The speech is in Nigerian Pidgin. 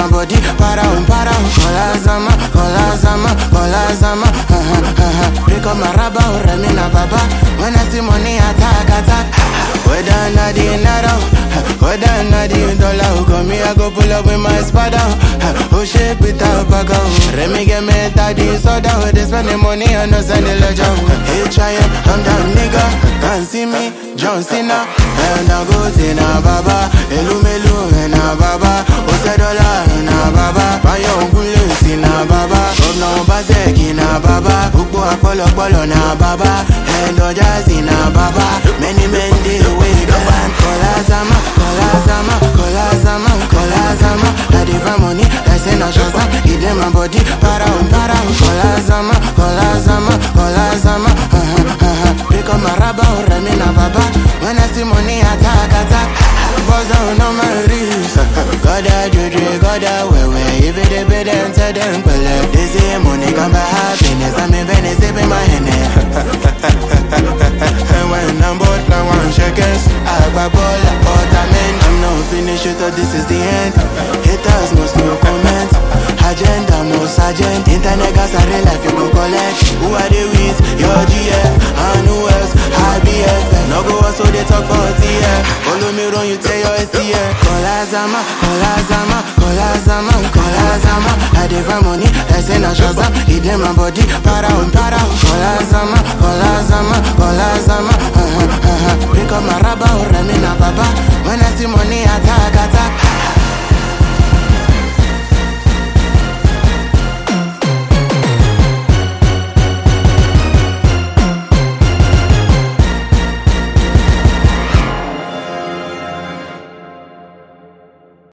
my body, para um, para um. Kola zama, kola zama, kola zama. Uh-huh, uh-huh. Pick up my rubber, oh, remi na baba. When I see money, attack, attack. Whether na the naira, whether na the dollar, come me I go pull up with my spada. Oh shit, without baga. Remi get me daddy soda. They spend the money and no send the ledger. Hey, try it, I'm down nigga. Can't see me, John Cena. And I go to na baba. Elu melu na baba. Ose dollar na baba. Bayo ngule si na baba. Governor Obaseki na baba. Ukbo apolopolo na baba. And Ojazi na baba. Many men dey wake up and Kola Zama, Kola Zama, Kola Zama, Kola Zama. I dey find money, I say na Shazam. It dey my body, para um, para um. Kola Zama, Kola Zama, Kola Zama. Uh-huh, uh-huh. Pick up my rubber, oh, remi na baba. When I see money, attack, attack. Buzz down on my wrist. Goda juju, goda wewe. If it dey pay them, tell them pele. They say money come by happiness. I'm in Venice, sipping my Henny. And when I'm bored, fly one shekels. I grab all like ornament. I'm not finished, you thought this is the end. Haters must no comment. Agenda, no sergeant. Internet gas, I real life, you go collect. Who are they with? Your GF. And who else? IBF. No go so they talk for TF. Follow me run, you tell your STF. Kola Zama, Kola Zama, Kola Zama, Kola Zama. I dey find money, I say na Shazam. It dey my body, para um, para um. Kola Zama, Kola